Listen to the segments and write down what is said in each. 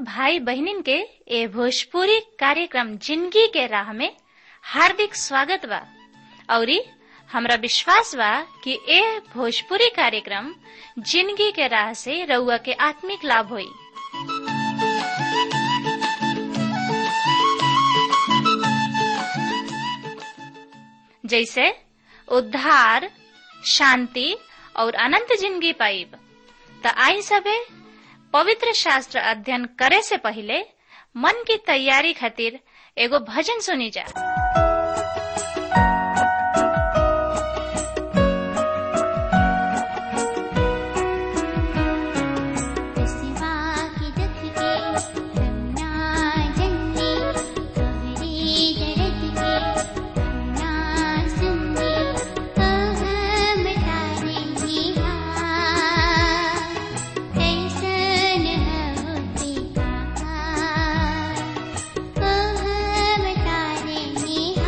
भाई बहनिन के ए भोजपुरी कार्यक्रम जिंदगी के राह में हार्दिक स्वागत बा औरी हमरा विश्वास बा कि ए भोजपुरी कार्यक्रम जिंदगी के राह से रउआ के आत्मिक लाभ होई जैसे उद्धार शांति और अनंत जिंदगी पाइब त आई सबे पवित्र शास्त्र अध्ययन करे से पहले मन की तैयारी खातिर एगो भजन सुनी जा Oh,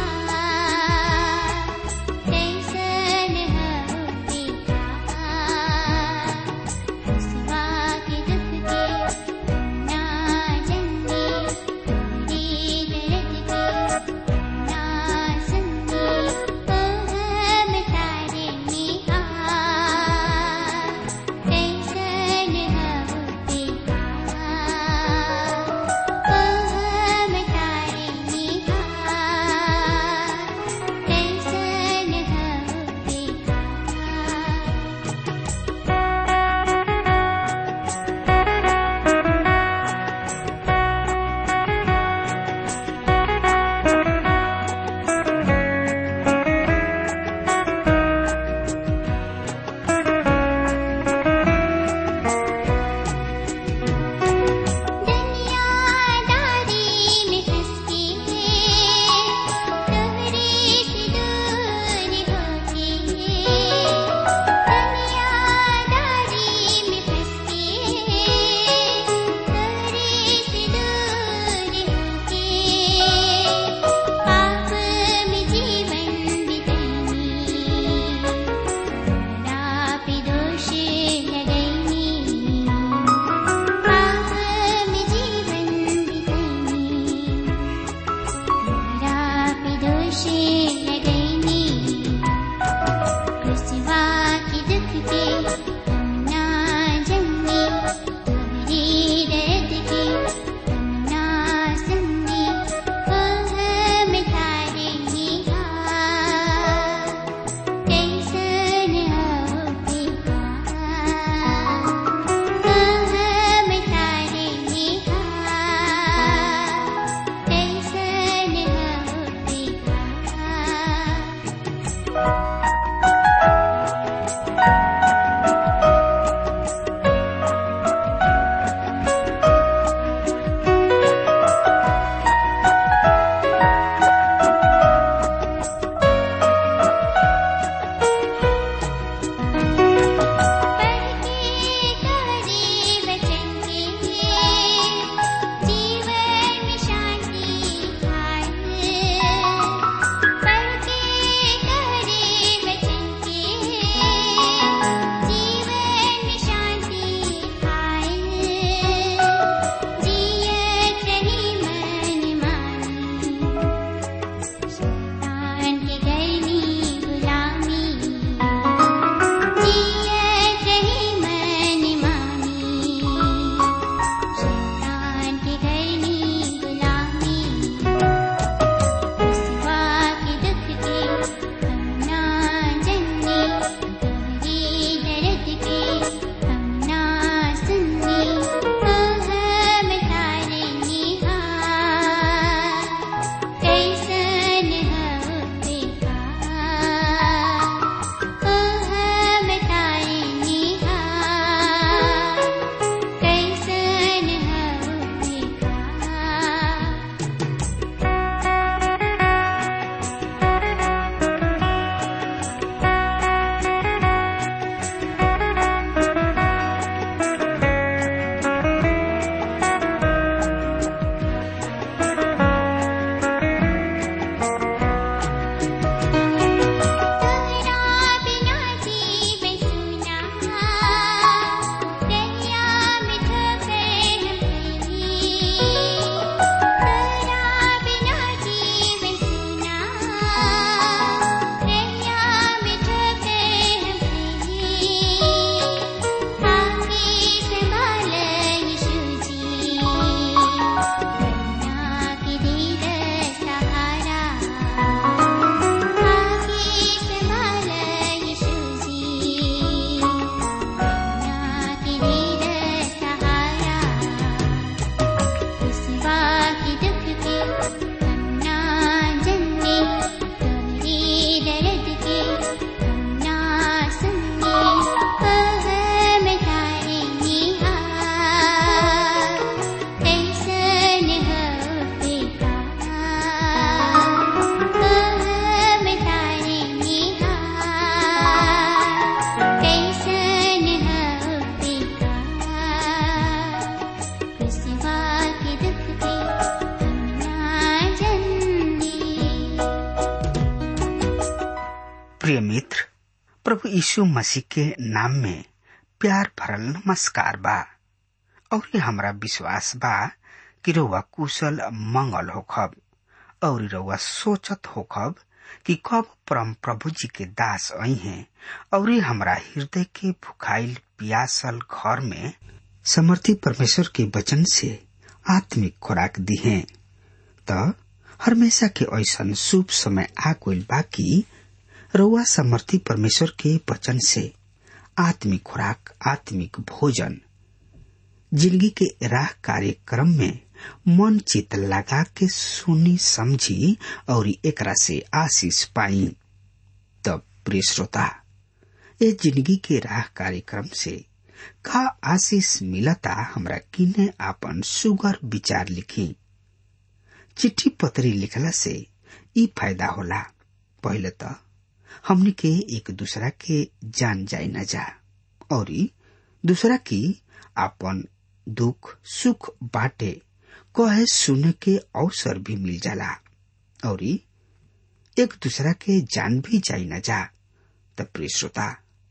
प्रिय मित्र प्रभु यीशु मसीह के नाम में प्यार भरल नमस्कार बा और ये हमरा विश्वास बा कि रउआ कुशल मंगल होखब और रउआ सोचत होखब कि कब परम प्रभु जी के दास आई हैं और ये हमरा हृदय के भुखाइल पियासल घर में समर्थी परमेश्वर के वचन से आत्मिक खुराक दी है त हमेशा के ऐसा शुभ समय आ गइल बा कि रउआ समर्थी परमेश्वर के वचन से आत्मिक खुराक आत्मिक भोजन जिंदगी के राह कार्यक्रम में मन चित लगा के सुनी समझी और एकरा से आशीष पाई तब प्रिय श्रोता ये जिंदगी के राह कार्यक्रम से का आशीष मिलता हमरा किने आपन सुगर विचार लिखी चिट्ठी पत्री लिखला से ई फायदा होला पहले तो हमनी के एक दूसरा के जान जाए न जा और दूसरा की आपन दुख सुख बाटे कहे सुने के अवसर भी मिल जाला और एक दूसरा के जान भी जाई न जा त प्रिय श्रोता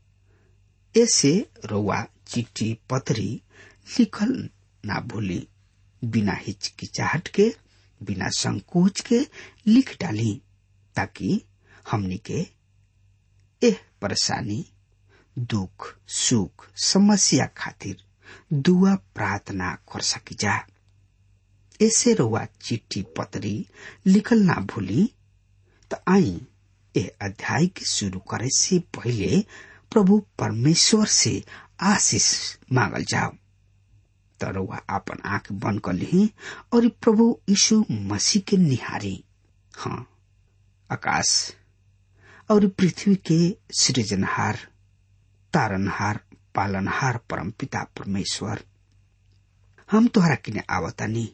ऐसे रउआ चिट्ठी पत्री लिखल ना भूली बिना हिचकिचाहट के बिना संकोच के लिख डाली ताकि हमनी के एह परेशानी दुख सुख समस्या खातिर दुआ प्रार्थना कर सकी जा ऐसे रुआ चिट्ठी पत्री लिखल ना भूली तो आई ए अध्याय के शुरू करे से पहले प्रभु परमेश्वर से आशीष मांगल जाओ तो रुआ अपन आंख बंद कर ली और प्रभु यीशु मसीह के निहारी हाँ आकाश और पृथ्वी के सृजनहार तारनहार पालनहार परम पिता परमेश्वर हम तोहरा किने आवतानी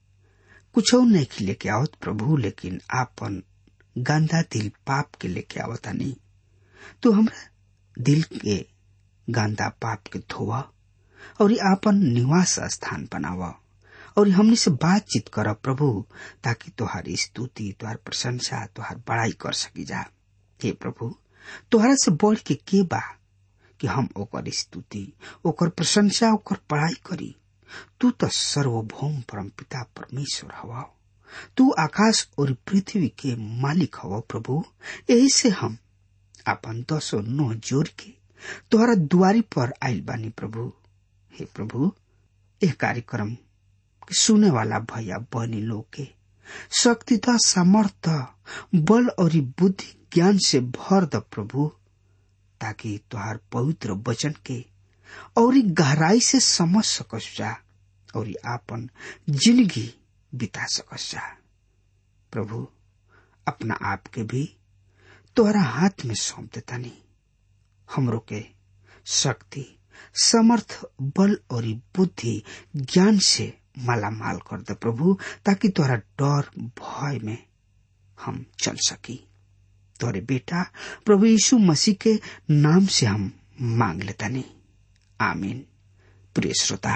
कुछ नहीं लेके आवत प्रभु लेकिन आपन गंदा दिल पाप के लेके आवतानी तू हमरा दिल के गंदा पाप के धोवा और आपन निवास स्थान बनावा और हमने से बातचीत कर प्रभु ताकि तोहारी स्तुति तुहार प्रशंसा तुहार बड़ाई कर सकी जा हे प्रभु तोहरा से बढ़ के के बा कि हम ओकर स्तुति ओकर प्रशंसा ओकर पढ़ाई करी तू तो सर्वभौम परम पिता परमेश्वर हवा तू आकाश और पृथ्वी के मालिक हवा प्रभु यही से हम अपन दसो नो जोड़ के तोहरा दुआरी पर आयल बानी प्रभु हे प्रभु यह कार्यक्रम के सुने वाला भैया बनी लोग के शक्तिता सामर्थ बल और बुद्धि ज्ञान से भर द प्रभु ताकि तुहार पवित्र वचन के और गहराई से समझ सकस जा और आपन जिंदगी बिता सकस जा प्रभु अपना आप के भी तोहरा हाथ में सौंप देता नहीं हमरो के शक्ति समर्थ बल और बुद्धि ज्ञान से माला माल कर दे प्रभु ताकि तोहरा डर भय में हम चल सकी तोरे बेटा प्रभु यीशु मसीह के नाम से हम मांग लेता नहीं आमीन प्रिय श्रोता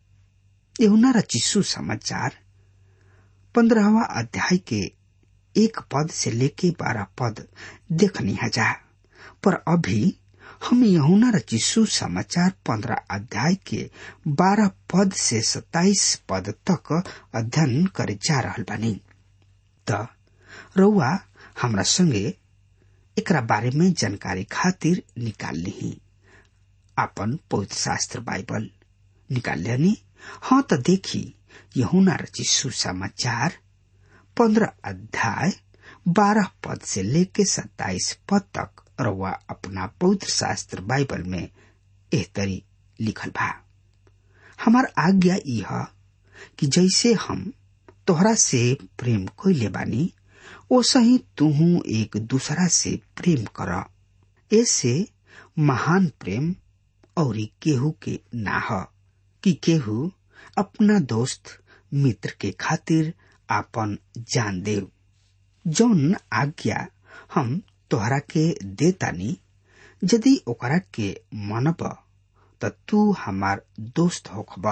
यहुना रचिसु समाचार पंद्रहवा अध्याय के एक पद से लेके बारह पद देखनी जा पर अभी हम यहुना रचिसु समाचार पंद्रह अध्याय के बारह पद से सताइस पद तक अध्ययन करे जा रहा बानी त रउआ हमरा संगे एकरा बारे में जानकारी खातिर निकाल ली आपन पवित्र शास्त्र बाइबल निकाल लेनी हाँ तो देखी यहुना रची सुसमाचार पंद्रह अध्याय बारह पद से लेके सत्ताईस पद तक रउआ अपना पवित्र शास्त्र बाइबल में एह तरी लिखल बा हमार आज्ञा यह कि जैसे हम तोहरा से प्रेम कैले बानी ओसा ही तुहू एक दूसरा से प्रेम कर ऐसे महान प्रेम और केहू के ना ह कि केहू अपना दोस्त मित्र के खातिर आपन जान देव जौन आज्ञा हम तोहरा के देतानी यदि ओकरा के मनब त तू हमार दोस्त होखब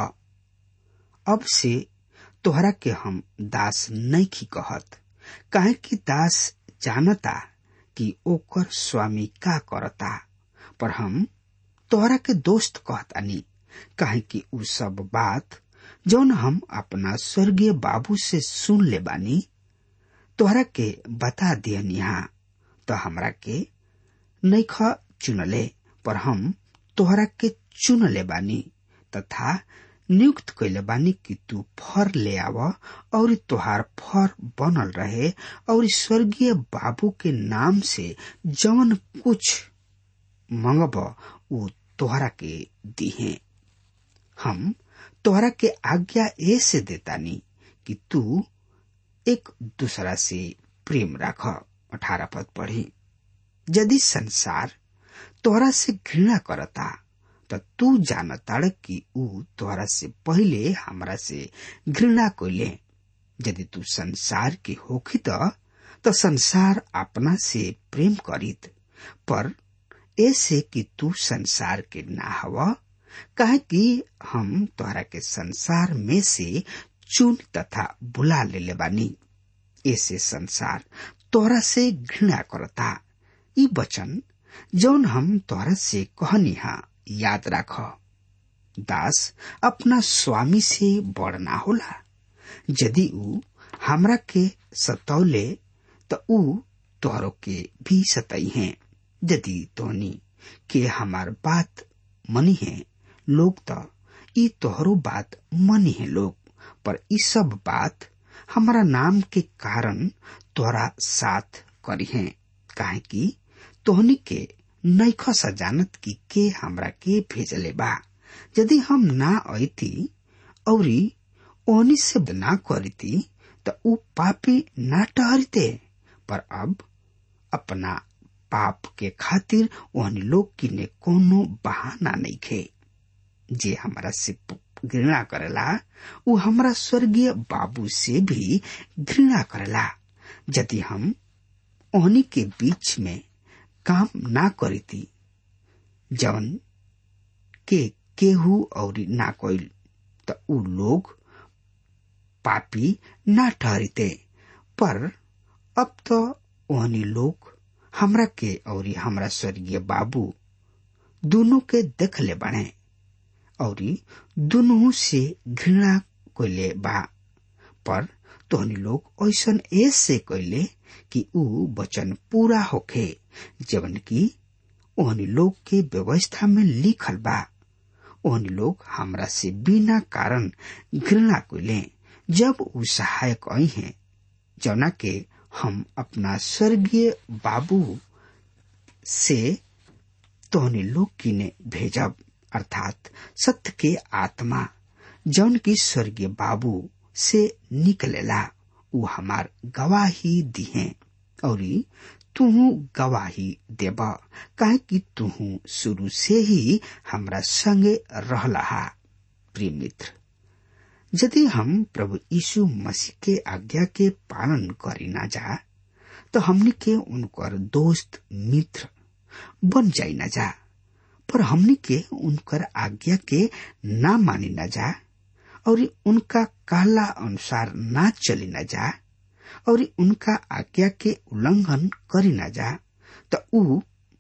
अब से तोहरा के हम दास नहीं की कहत काहे कि दास जानता कि ओकर स्वामी का करता पर हम तोहरा के दोस्त कहतानी काहे कि उ सब बात जौन हम अपना स्वर्गीय बाबू से सुन ले बानी तोहरा के बता दियनिहा तो हमरा के नैख चुनले पर हम तोहरा के चुन ले बानी तथा नियुक्त कैले बानी कि तू फर ले आव और तोहार फर बनल रहे और स्वर्गीय बाबू के नाम से जवन कुछ मंगब उ तोहरा के दिहे हम तोहरा के आज्ञा ऐसे देतानी कि तू एक दूसरा से प्रेम राख अठारह पद पढ़ी यदि संसार तोहरा से घृणा करता त तू जानताड़ कि ऊ तोहरा से पहिले हमरा से घृणा कैले यदि तू संसार के होखी त त संसार अपना से प्रेम करित पर ऐसे कि तू संसार के ना हवा कहे कि हम तोहरा के संसार में से चुन तथा बुला ले बानी ऐसे संसार तोहरा से घृणा करता ई वचन जौन हम तोहरा से कहनिहा याद राख दास अपना स्वामी से बड़ ना होला यदि ऊ हमरा के सतौले त ऊ तोहरो के भी सतई है यदि तोहनी के हमार बात मनी है लोग त ई तोहरो बात मनी है लोग पर ई सब बात हमारा नाम के कारण तोहरा साथ करी है काहे कि तोहनी के नैख जानत की के हमरा के भेजले बा यदि हम ना अती औरी ओहनी से ना करती त ऊ पापी ना ठहरते पर अब अपना पाप के खातिर ओहनी लोग किने कोनो बहाना नहीं खे जे हमरा से घृणा करेला ऊ हमरा स्वर्गीय बाबू से भी घृणा करेला यदि हम ओहनी के बीच में काम ना करीती जवन के केहू और ना कोइल त ऊ लोग पापी ना ठहरते पर अब तो ओहनी लोग हमरा के और हमरा स्वर्गीय बाबू दोनों के देख ले बने और दोनों से घृणा कैले बा पर तोहनी लोग ऐसन ऐसे कैले कि ऊ वचन पूरा होखे जवन की ओहनी लोग के व्यवस्था में लिखल बा ओहनी लोग हमरा से बिना कारण घृणा कैले जब ऊ सहायक आई हैं जौना के हम अपना स्वर्गीय बाबू से तोहनी लोग किने भेजब अर्थात सत्य के आत्मा जौन की स्वर्गीय बाबू से निकलेला ऊ हमार गवाही दिहे और तुहू गवाही देब काहे कि तुहू शुरू से ही हमरा संगे रहला प्रिय मित्र यदि हम प्रभु यीशु मसीह के आज्ञा के पालन करी ना जा तो हमनी के उनकर दोस्त मित्र बन जाई ना जा पर हमनी के उनकर आज्ञा के ना मानी ना जा और उनका कहला अनुसार ना चली ना जा और उनका आज्ञा के उल्लंघन करी ना जा तो ऊ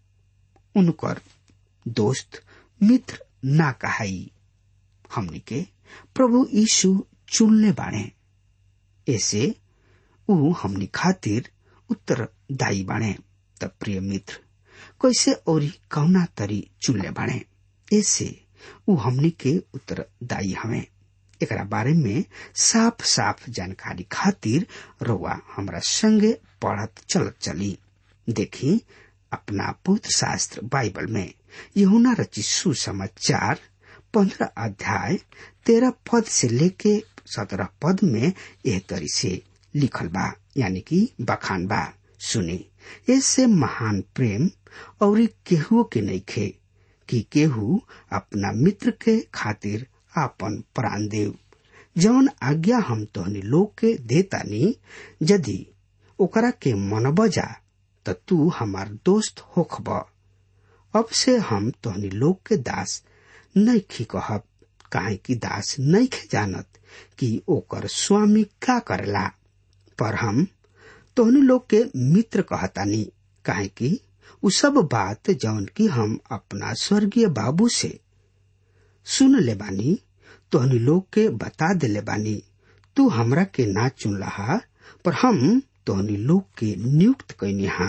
उनकर दोस्त मित्र ना कहाई हमनी के प्रभु यीशु चुनले बाणे ऐसे ऊ हमनी खातिर उत्तरदायी बाणे त प्रिय मित्र कैसे और कौना तरी चुनले बाणे ऐसे ऊ हमनी के उत्तरदायी हमें एकरा बारे में साफ साफ जानकारी खातिर रोआ हमरा संगे पढ़त चलत चली देखी अपना पवित्र शास्त्र बाइबल में यहुना रचित सुसमाचार पंद्रह अध्याय तेरह पद से लेके सत्रह पद में यह तरी से लिखल बा यानी कि बखान बा सुने इससे महान प्रेम और केहू के नइखे कि केहू अपना मित्र के खातिर आपन प्राण देव जवन आज्ञा हम तोहनी लोग के देतानी यदि ओकरा के मन बजा त तू हमार दोस्त होखब अब से हम तोहनी लोग के दास नैखी कहब काहे कि दास नैखे जानत कि ओकर स्वामी का करेला पर हम तोहनी लोग के मित्र कहतानी काहे कि उ सब बात जौन की हम अपना स्वर्गीय बाबू से सुन ले बानी तोहनी लोग के बता देले बानी तू हमरा के ना चुन रहा पर हम तोहनी लोग के नियुक्त कैनी हा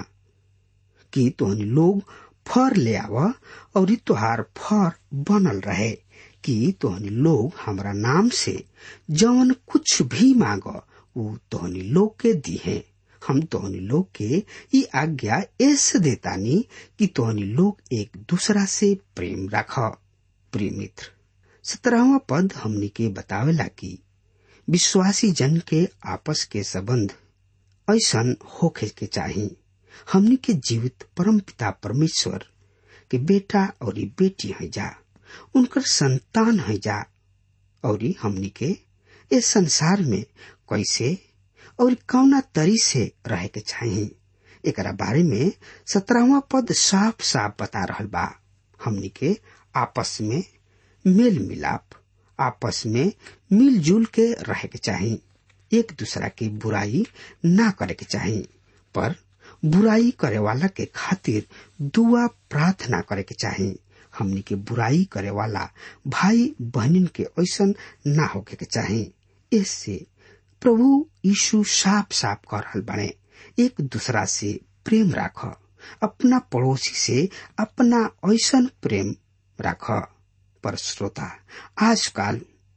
कि तोहनी लोग फर ले आव और ई तोहार फर बनल रहे कि तोहनी लोग हमरा नाम से जवन कुछ भी मांग उ तोहनी लोग के दी है हम तोहनी लोग के ई आज्ञा ऐसे देतानी कि तोहनी लोग एक दूसरा से प्रेम रख प्रिय मित्र सत्रहवा पद हमनी के बतावेला कि विश्वासी जन के आपस के संबंध ऐसन होखे के चाही हमनी के जीवित परम पिता परमेश्वर के बेटा और बेटी है जा उनकर संतान है जा और हमनी के इस संसार में कैसे और कौना तरी से रहे के चाहिए एकरा बारे में सत्रहवा पद साफ साफ बता रहल बा हमनी के आपस में मेल मिलाप आपस में मिलजुल के रहे के चाहिए एक दूसरा की बुराई ना करे के चाहिए पर बुराई करे वाला के खातिर दुआ प्रार्थना करे के चाहिए हमनी के बुराई करे वाला भाई बहनिन के ऐसन ना होके के चाहिए इससे प्रभु यीशु साफ साफ कर रहल बने एक दूसरा से प्रेम राख अपना पड़ोसी से अपना ऐसन प्रेम राख पर श्रोता आजकल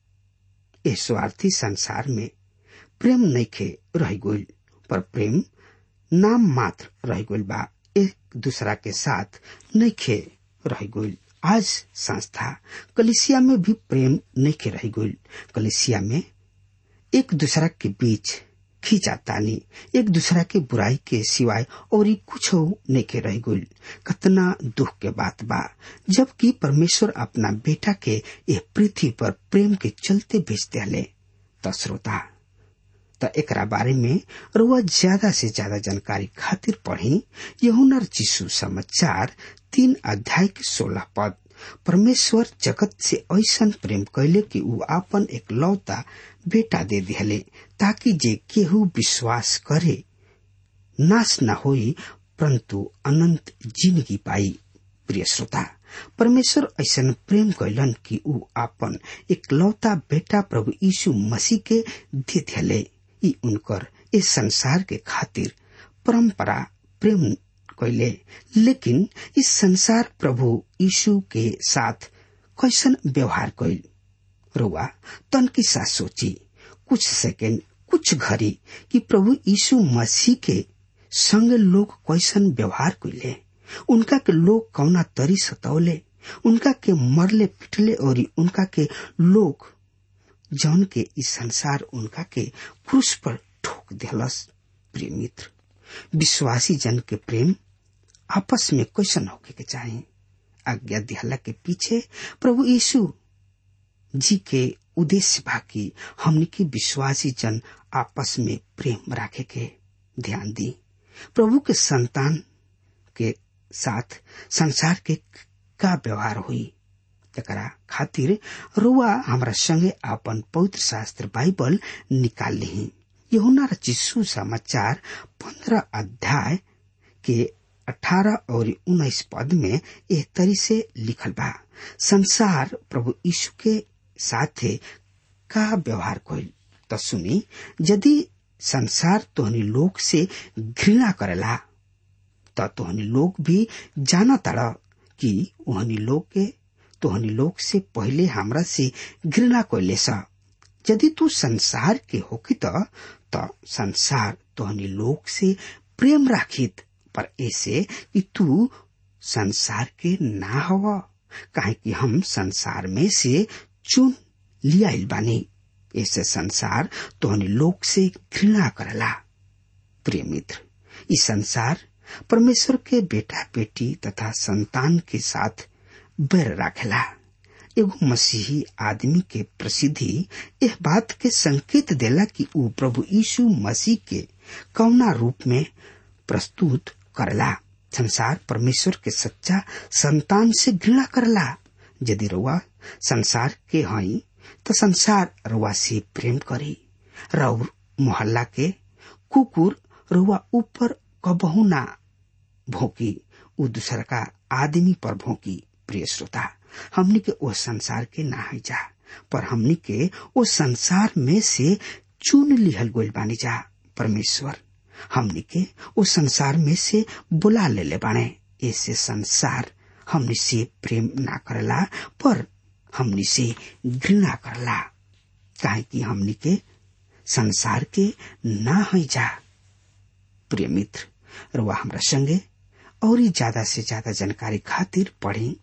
इस स्वार्थी संसार में प्रेम नइखे रह गइल पर प्रेम नाम मात्र रह गइल बा एक दूसरा के साथ नइखे रह गइल आज संस्था कलिसिया में भी प्रेम नइखे रह गइल कलिसिया में एक दूसरा के बीच खींचातानी एक दूसरा के बुराई के सिवाय और कुछ नइखे रह गइल कतना दुख के बात बा जबकि परमेश्वर अपना बेटा के यह पृथ्वी पर प्रेम के चलते भेजते हले त श्रोता त एकरा बारे में रुआ ज्यादा से ज्यादा जानकारी खातिर पढ़ी यहुनर जीशु समाचार तीन अध्याय के सोलह पद परमेश्वर जगत से ऐसन प्रेम कैले कि ऊ आपन एक लौता बेटा दे दिहले ताकि जे केहू विश्वास करे नाश न होई परंतु अनंत जिंदगी पाई प्रिय श्रोता परमेश्वर ऐसन प्रेम कैलन कि ऊ आपन एक लौता बेटा प्रभु यीशु मसीह के दे दिहले ई उनकर इस संसार के खातिर परंपरा प्रेम कैले लेकिन इस संसार प्रभु यीशु के साथ कैसन व्यवहार कैल रुआ तन की सा सोची कुछ सेकेंड कुछ घड़ी कि प्रभु यीशु मसीह के संग लोग कैसन व्यवहार कैले उनका के लोग कौना तरी सतौले उनका के मरले पिटले और उनका के लोग जौन के इस संसार उनका के क्रूस पर ठोक दिलस प्रिय मित्र विश्वासी जन के प्रेम आपस में कैसन होके के चाहे आज्ञा दिहला के पीछे प्रभु यीशु जी के उद्देश्य बाकी हमने की विश्वासी जन आपस में प्रेम रखे के ध्यान दी प्रभु के संतान के साथ संसार के का व्यवहार हुई एकरा खातिर रुआ हमरा संगे अपन पवित्र शास्त्र बाइबल निकाल ली यहुना चिस्सू समाचार पंद्रह अध्याय के अठारह और उन्नीस पद में एक तरी से लिखल बा संसार प्रभु यीशु के साथे का व्यवहार कइल त सुनी यदि संसार तोहनी लोग से घृणा करेला त तोहनी लोग भी जाना तड़ कि ओहनी लोग के तोहनी लोग से पहले हमरा से घृणा कैले सा यदि तू संसार के होकी त त संसार तोहनी लोग से प्रेम राखित पर ऐसे कि तू संसार के ना हव काहे कि हम संसार में से चुन लिया बानी ऐसे संसार तोहनी लोग से घृणा करला प्रिय मित्र इस संसार परमेश्वर के बेटा बेटी तथा संतान के साथ बैर राखेला एगो मसीही आदमी के प्रसिद्धि यह बात के संकेत देला कि ऊ प्रभु यीशु मसीह के कौना रूप में प्रस्तुत करला संसार परमेश्वर के सच्चा संतान से घृणा करला यदि रुआ संसार के हई तो संसार रुआ से प्रेम करी रउर मोहल्ला के कुकुर रुआ ऊपर कबहू ना भोंकी उ दूसर का आदमी पर भोंकी प्रिय श्रोता हमनी के वो संसार के ना है जा पर हमनी के वो संसार में से चुन लिहल गोल बानी जा परमेश्वर हमनी के वो संसार में से बुला ले ले बाने ऐसे संसार हमनी से प्रेम ना करला पर हमनी से घृणा करला काहे कि हमनी के संसार के ना है जा प्रिय मित्र रुआ हमरा संगे और ज्यादा से ज्यादा जानकारी खातिर पढ़ी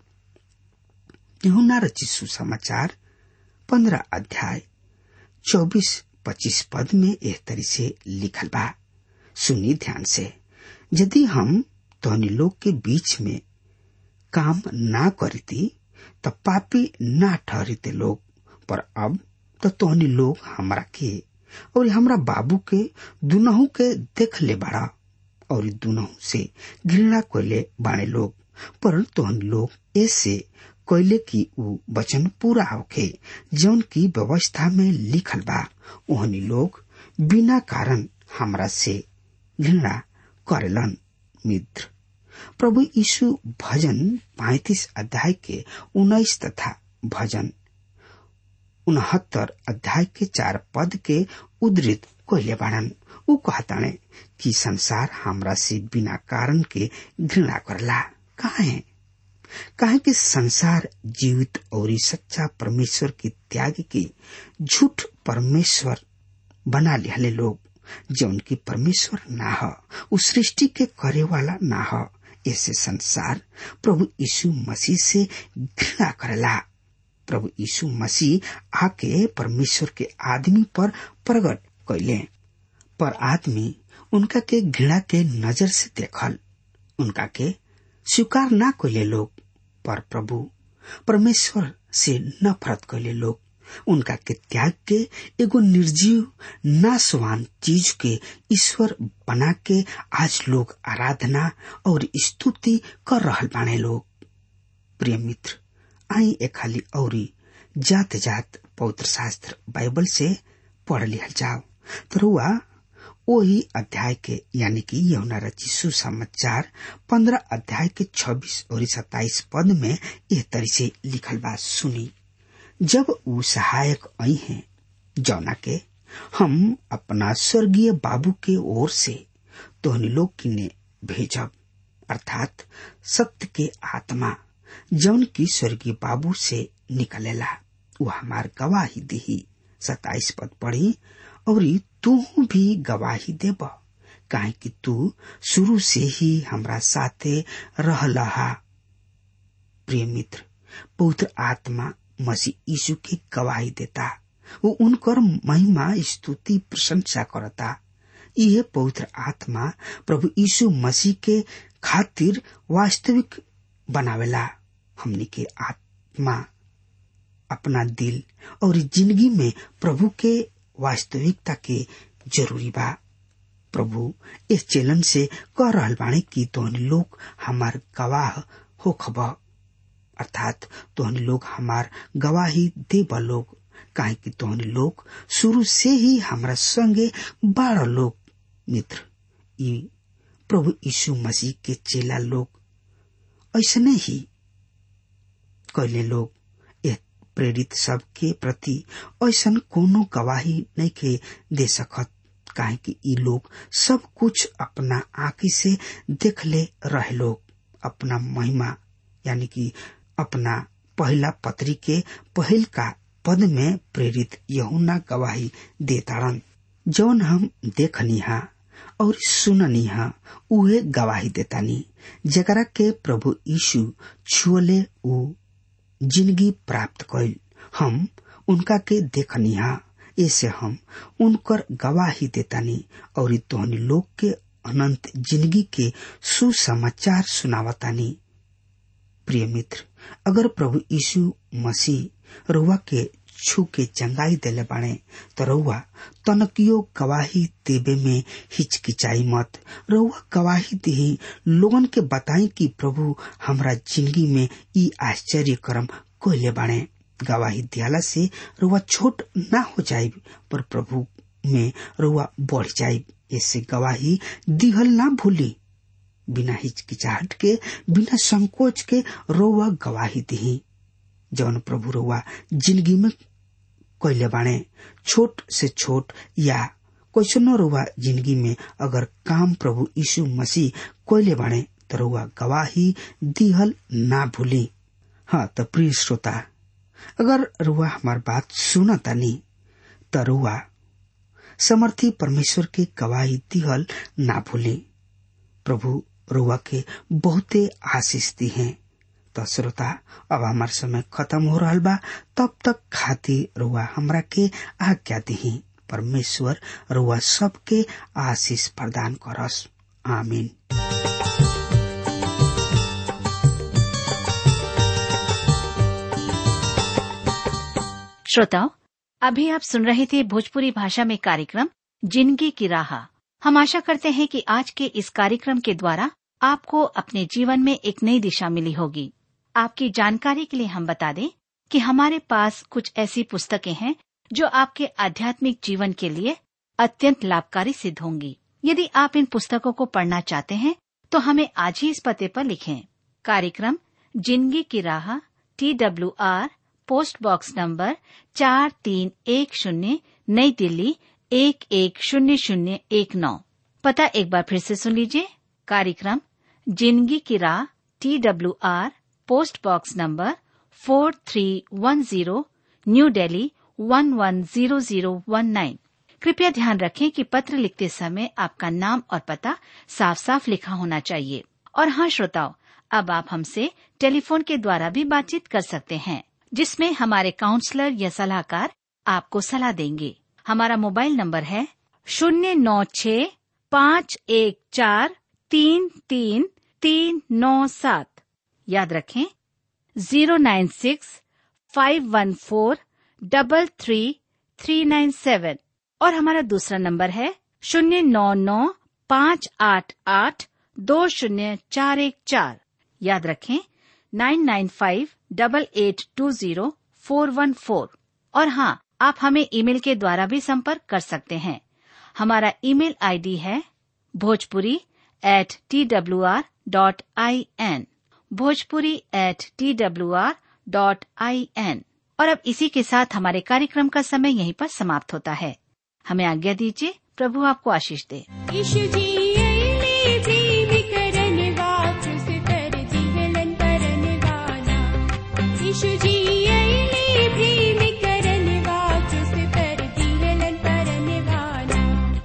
यहुना रचित सुसमाचार पंद्रह अध्याय चौबीस पच्चीस पद में एह तरी से लिखल बा सुनी ध्यान से यदि हम तोहनी लोग के बीच में काम ना करती तो पापी ना ठहरते लोग पर अब तो तोहनी लोग हमरा के और हमरा बाबू के दुनहु के देख ले बाड़ा और दुनहु से घृणा कोयले बाणे लोग पर तोहन लोग ऐसे कोयले की उ वचन पूरा होके जौन की व्यवस्था में लिखल बा ओहनी लोग बिना कारण हमरा से घृणा करेलन मित्र प्रभु यीशु भजन पैतीस अध्याय के उन्नीस तथा भजन उनहत्तर अध्याय के चार पद के उद्धृत कोयले बाड़न उ कहताने कि संसार हमरा से बिना कारण के घृणा करला काहे काहे कि संसार जीवित और सच्चा परमेश्वर की त्याग के झूठ परमेश्वर बना लिहले लोग जौन की परमेश्वर ना ह उ सृष्टि के करे वाला ना ह ऐसे संसार प्रभु यीशु मसीह से घृणा करला प्रभु यीशु मसीह आके परमेश्वर के आदमी पर प्रकट कैले पर आदमी उनका के घृणा के नजर से देखल उनका के स्वीकार ना कैले लोग पर प्रभु परमेश्वर से नफरत कैले लोग उनका के त्याग के एगो निर्जीव नासवान चीज के ईश्वर बना के आज लोग आराधना और स्तुति कर रहल बाने लोग प्रिय मित्र आई ए खाली औरी जात जात पवित्र शास्त्र बाइबल से पढ़ लिहल जाओ तो रुआ वही अध्याय के यानी कि यमुना रची सुसमाचार पंद्रह अध्याय के छब्बीस और सत्ताईस पद में यह तरी से लिखल बात सुनी जब उ सहायक आई हैं जौना के हम अपना स्वर्गीय बाबू के ओर से तोहनी लोग किने भेजब अर्थात सत्य के आत्मा जौन की स्वर्गीय बाबू से निकलेला वो हमार गवाही दिही सताइस पद पढ़ी और तू भी गवाही देब काहे कि तू शुरू से ही हमरा साथे रहलहा प्रिय मित्र पवित्र आत्मा मसीह यीशु की गवाही देता वो उनकर महिमा स्तुति प्रशंसा करता यह पवित्र आत्मा प्रभु यीशु मसीह के खातिर वास्तविक बनावेला हमनी के आत्मा अपना दिल और जिंदगी में प्रभु के वास्तविकता के जरूरी बा प्रभु इस चैलन से कह रहल बाणे कि तोहन लोग हमार गवाह हो खब अर्थात तोहन लोग हमार गवाही देब लोग काहे कि तोहन लोग शुरू से ही हमरा संगे बारह लोग मित्र ई प्रभु यीशु मसीह के चेला लोग ऐसने ही कैले लोग प्रेरित सब के प्रति ऐसन कोनो गवाही नहीं के दे सकत काहे कि ई लोग सब कुछ अपना आंखी से देख ले रहे लोग अपना महिमा यानी कि अपना पहला पत्री के पहल का पद में प्रेरित यहुना गवाही देताड़न जौन हम देखनी हा और सुननी हा उहे गवाही देतानी जकरा के प्रभु यीशु छुअले उ जिंदगी प्राप्त कैल हम उनका के देखनिहा ऐसे हम उनकर गवाही देतानी और तोहनी लोग के अनंत जिंदगी के सुसमाचार सुनावतानी प्रिय मित्र अगर प्रभु यीशु मसीह रुआ के छू के चंगाई देले बाणे तो रउआ तनकियो गवाही देवे में हिचकिचाई मत रउआ गवाही दी लोगन के बताई कि प्रभु हमरा जिंदगी में ई आश्चर्य कर्म कोयले बाणे गवाही दियाला से रुआ छोट ना हो जाए पर प्रभु में रुआ बढ़ जाए इससे गवाही दिहल ना भूली बिना हिचकिचाहट के बिना संकोच के रोवा गवाही दी जौन प्रभु रोवा जिंदगी में कैले बाणे छोट से छोट या कैसनो रोवा जिंदगी में अगर काम प्रभु यीशु मसीह कैले बाणे तो रोवा गवाही दिहल ना भूली हाँ तो प्रिय श्रोता अगर रुआ हमार बात सुना तानी त रुआ समर्थी परमेश्वर के गवाही दिहल ना भूली प्रभु रुआ के बहुते आशीष दी है तो श्रोता अब हमार समय खत्म हो रहा बा तब तक खातिर रुआ हमरा के आज्ञा दी परमेश्वर रुआ सबके आशीष प्रदान करस आमीन श्रोताओं अभी आप सुन रहे थे भोजपुरी भाषा में कार्यक्रम जिंदगी की राह हम आशा करते हैं कि आज के इस कार्यक्रम के द्वारा आपको अपने जीवन में एक नई दिशा मिली होगी आपकी जानकारी के लिए हम बता दें कि हमारे पास कुछ ऐसी पुस्तकें हैं जो आपके आध्यात्मिक जीवन के लिए अत्यंत लाभकारी सिद्ध होंगी यदि आप इन पुस्तकों को पढ़ना चाहते हैं तो हमें आज ही इस पते पर लिखें कार्यक्रम जिंदगी की राह T W R post box number चार तीन एक शून्य नई दिल्ली एक एक शून्य शून्य एक नौ पता एक बार फिर से सुन लीजिए कार्यक्रम जिंदगी की राह T W R post box number four three one zero new Delhi one one zero zero one nine कृपया ध्यान रखें कि पत्र लिखते समय आपका नाम और पता साफ साफ लिखा होना चाहिए और हाँ श्रोताओं अब आप हमसे टेलीफोन के द्वारा भी बातचीत कर सकते हैं जिसमें हमारे काउंसलर या सलाहकार आपको सलाह देंगे हमारा मोबाइल नंबर है शून्य नौ छ पाँच एक चार तीन तीन तीन नौ सात याद रखें zero nine six five one four double three three nine seven और हमारा दूसरा नंबर है शून्य नौ नौ पाँच आठ आठ दो शून्य चार एक चार याद रखें nine nine five double eight two zero four one four और हाँ आप हमें ईमेल के द्वारा भी संपर्क कर सकते हैं हमारा ईमेल आईडी है Bhojpuri at T W R dot I N Bhojpuri at T W R dot I N और अब इसी के साथ हमारे कार्यक्रम का समय यहीं पर समाप्त होता है हमें आज्ञा दीजिए प्रभु आपको आशीष दे यीशु जी अइले प्रेम करन वापस कर जीवन परन वाला यीशु जी अइले प्रेम करन वापस कर जीवन परन वाला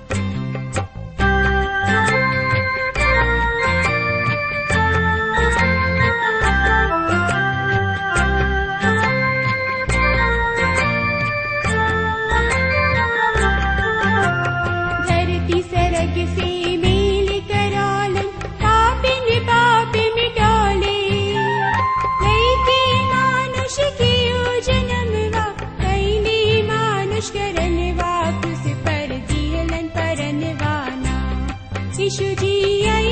धरती सरग से मेल करालन पापिन पाप मिटाले लैके मानुष की जन्मवा कैले मानुष करन वापस पर जीलन परन वाना यीशु जी आई